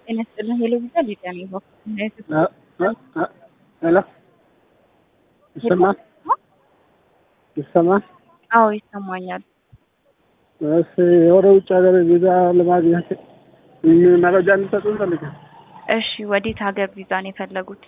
ጤና ይስጥልኝ ሄሎ ቪዛ ሊዲያ ነኝ። ሄሎ ይሰማል? ይሰማል? አዎ ይሰማኛል። እሺ ወደ ውጭ ሀገር ቪዛ ለማግኘት መረጃ እንዲሰጡ እንፈልጋለን። እሺ ወዴት ሀገር ቪዛ ነው የፈለጉት?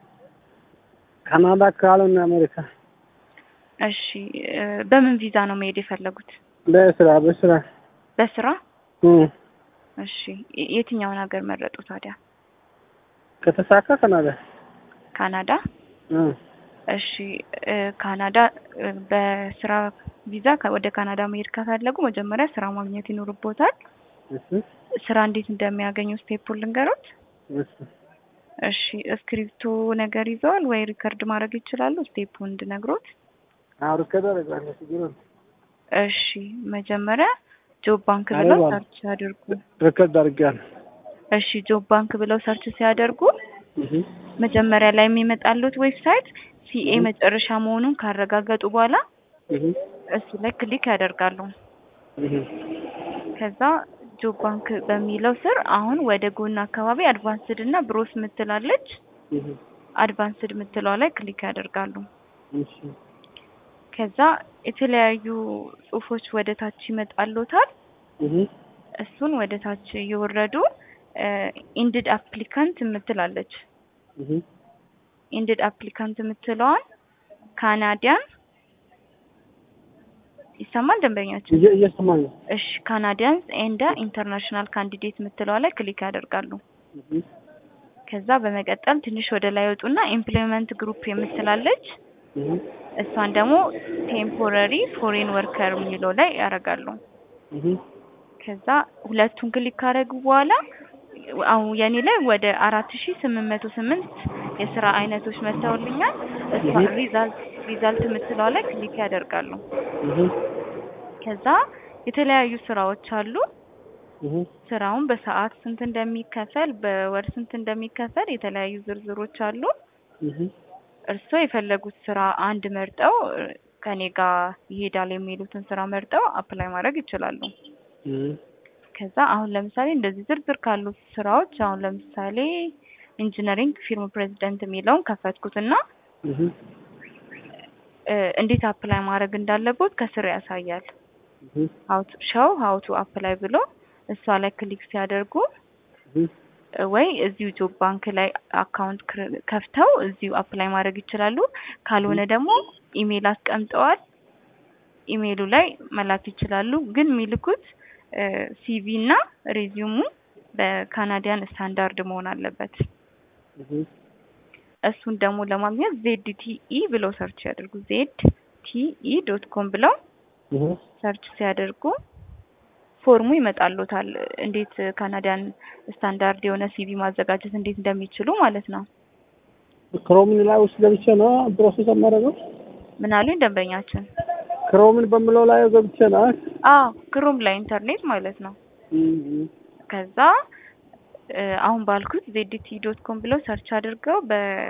ካናዳ ካልሆነ አሜሪካ። እሺ እ በምን ቪዛ ነው መሄድ የፈለጉት? በስራ በስራ በስራ? እም፣ እሺ የ- የትኛውን ሀገር መረጡ ታዲያ? ከተሳካ ካናዳ። ካናዳ? እም፣ እሺ እ ካናዳ እ በስራ ቪዛ ከ- ወደ ካናዳ መሄድ ከፈለጉ መጀመሪያ ስራ ማግኘት ይኖርቦታል። እሺ ስራ እንዴት እንደሚያገኙ ስቴፑን ልንገሮት? እሺ እሺ እስክሪፕቶ ነገር ይዘዋል ወይ ሪከርድ ማድረግ ይችላሉ? ስቴፑን እንድነግሮት። አሁን ከደረጋለ ችግር የለም። እሺ መጀመሪያ ጆብ ባንክ ብለው አረባ- ሰርች ያድርጉ። ሪከርድ አድርጌያለሁ። እሺ ጆብ ባንክ ብለው ሰርች ሲያደርጉ እሺ መጀመሪያ ላይ የሚመጣሉት ዌብሳይት ሲኤ እህ። መጨረሻ መሆኑን ካረጋገጡ በኋላ እሺ እሱ ላይ ክሊክ ያደርጋሉ። እሺ ከዛ ጆብ ባንክ በሚለው ስር አሁን ወደ ጎን አካባቢ አድቫንስድ እና ብሮስ ምትላለች። እሺ አድቫንስድ ምትለዋ ላይ ክሊክ ያደርጋሉ። እሺ ከዛ የተለያዩ ጽሁፎች ወደ ታች ይመጣሉታል። እሺ እሱን ወደ ታች እየወረዱ ኢንድድ አፕሊካንት የምትላለች እሺ ኢንድድ አፕሊካንት የምትለዋን ካናዲያን ይሰማል ደንበኛችን? እየ- እየሰማኝ ነው። እሺ ካናዲያንስ ኤንድ ኢንተርናሽናል ካንዲዴት የምትለዋ ላይ ክሊክ ያደርጋሉ። እሺ ከዛ በመቀጠል ትንሽ ወደ ላይ ወጡና ኢምፕሎይመንት ግሩፕ የምትላለች እሺ እሷን ደግሞ ቴምፖረሪ ፎሬን ወርከር የሚለው ላይ ያደርጋሉ። እሺ ከዛ ሁለቱን ክሊክ ካደረጉ በኋላ አሁን የኔ ላይ ወደ አራት ሺ ስምንት መቶ ስምንት የስራ አይነቶች መጥተውልኛል። እሷ እህ። ሪዛልት ሪዛልት የምትለዋ ላይ ክሊክ ያደርጋሉ። እሺ ከዛ የተለያዩ ስራዎች አሉ። እሺ ስራውን በሰዓት ስንት እንደሚከፈል፣ በወር ስንት እንደሚከፈል የተለያዩ ዝርዝሮች አሉ። እሺ እርስዎ የፈለጉት ስራ አንድ መርጠው እ፣ ከኔ ጋር ይሄዳል የሚሉትን ስራ መርጠው አፕላይ ማድረግ ይችላሉ። እሺ ከዛ አሁን ለምሳሌ እንደዚህ ዝርዝር ካሉት ስራዎች አሁን ለምሳሌ ኢንጂነሪንግ ፊርም ፕሬዚደንት የሚለውን ከፈትኩትና እሺ እ፣ እንዴት አፕላይ ማድረግ እንዳለቦት ከስር ያሳያል። እሺ ሀው ቱ ሾው ሀው ቱ አፕላይ ብሎ እሷ ላይ ክሊክ ሲያደርጉ እሺ እ፣ ወይ እዚሁ ጆብ ባንክ ላይ አካውንት ክር- ከፍተው እዚሁ አፕላይ ማድረግ ይችላሉ። ካልሆነ ደግሞ ኢሜይል አስቀምጠዋል ኢሜይሉ ላይ መላክ ይችላሉ። ግን የሚልኩት ሲቪ እና ሬዚዩሙ በካናዲያን ስታንዳርድ መሆን አለበት። እሺ እሱን ደግሞ ለማግኘት ዜድ ቲኢ ብለው ሰርች ያደርጉ። ዜድ ቲኢ ዶት ኮም ብለው እሺ ሰርች ሲያደርጉ ፎርሙ ይመጣሉታል። እንዴት ካናዲያን ስታንዳርድ የሆነ ሲቪ ማዘጋጀት እንዴት እንደሚችሉ ማለት ነው። ክሮምን ላይ ውስጥ ገብቼ ነው ፕሮሰስ የማደርገው። ምን አሉኝ ደንበኛችን? ክሮምን በምለው ላይ ገብቼ ነው። አዎ ክሩም ላይ ኢንተርኔት ማለት ነው። እም፣ ከዛ እ፣ አሁን ባልኩት ዜድቲ ዶት ኮም ብለው ሰርች አድርገው